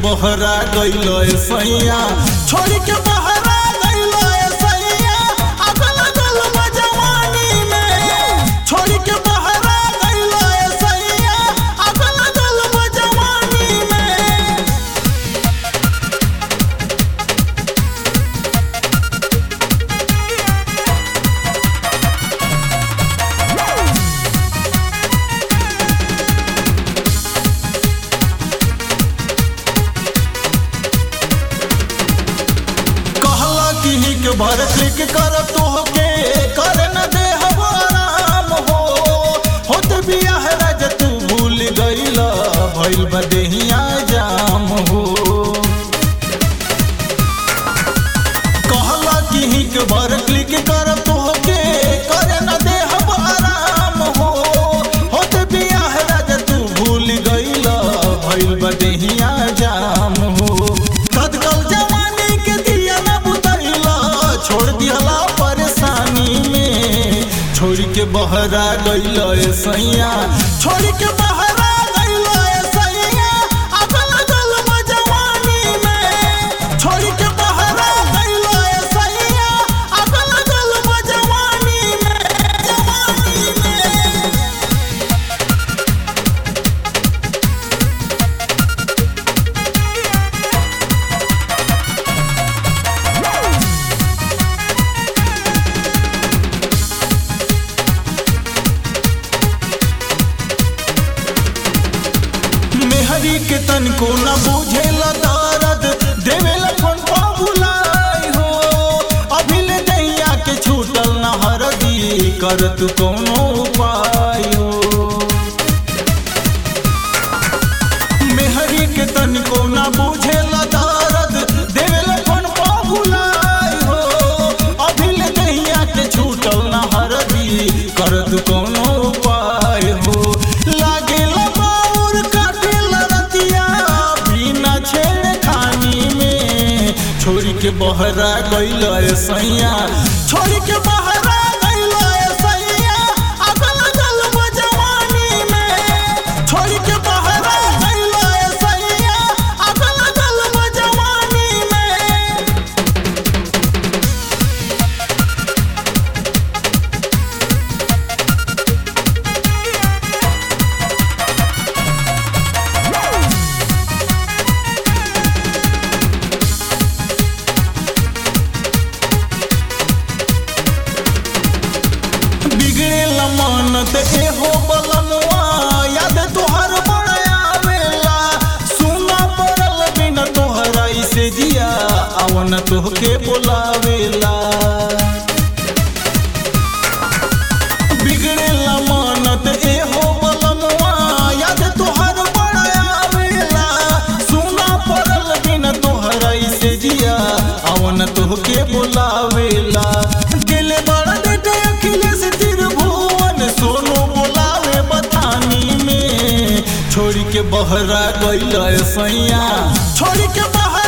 बहरा गइल सैया छोड़ के बहरा गइल सैया अगल गल जवानी में छोड़ के बहरा गइल सैया अगल गल जवानी में कहला कि हिक भर क्लिक कर तोहके कर न दे आराम हो होत बियाह राज तू भूल गइल भइल बदेहिया जाम हो कहला कि हिक भर क्लिक कर तोहके कर न दे आराम हो होत बियाह राज तू भूल गइल भइल बदेहिया जाम हो कदकल जवानी के दिया न बुतैला छोड़ दिहला परेशानी में छोड़ के बहरा गइल सैया छोड़ के बहरा गइल सैया अगल गल जवानी में छोड़ के बहरा गइल सैया अगल गल जवानी में जवानी में मेहरी के तन को न बुझेला दर्द देवेला फोन पा भुलाई हो अभी ले दैया के छूटल न हरदी कर तू कोनो उपाय हो मेहरी के तन को न बुझेला दर्द देवेला फोन पा भुलाई हो अभी ले दैया के छूटल न हरदी कर तू कोनो उपाय हो लागेला बाउर काटेला रतिया बिना छेड़ खानी में छोड़ के बहरा गइल सैया छोड़ के बहरा गइल सैया अगल गल जवानी में छोड़ के बहरा गइल सैया अगल गल जवानी में बिगड़ेल मन ते एहो बलमुआ याद तोहर बड़ा आवेला सुना पड़ल बिन तोहरा से जिया अवन तोहके बोलावेला बिगड़ेल मन ते एहो बलमुआ याद तोहर बड़ा आवेला सुना पड़ल बिन तोहरा से जिया अवन तोहके बोलावेला दिल बड़ा देते अखिलेश त्रिभुवन सोनू बोलावे बतानी में छोड़ के बहरा गइल सैया छोड़ के बहरा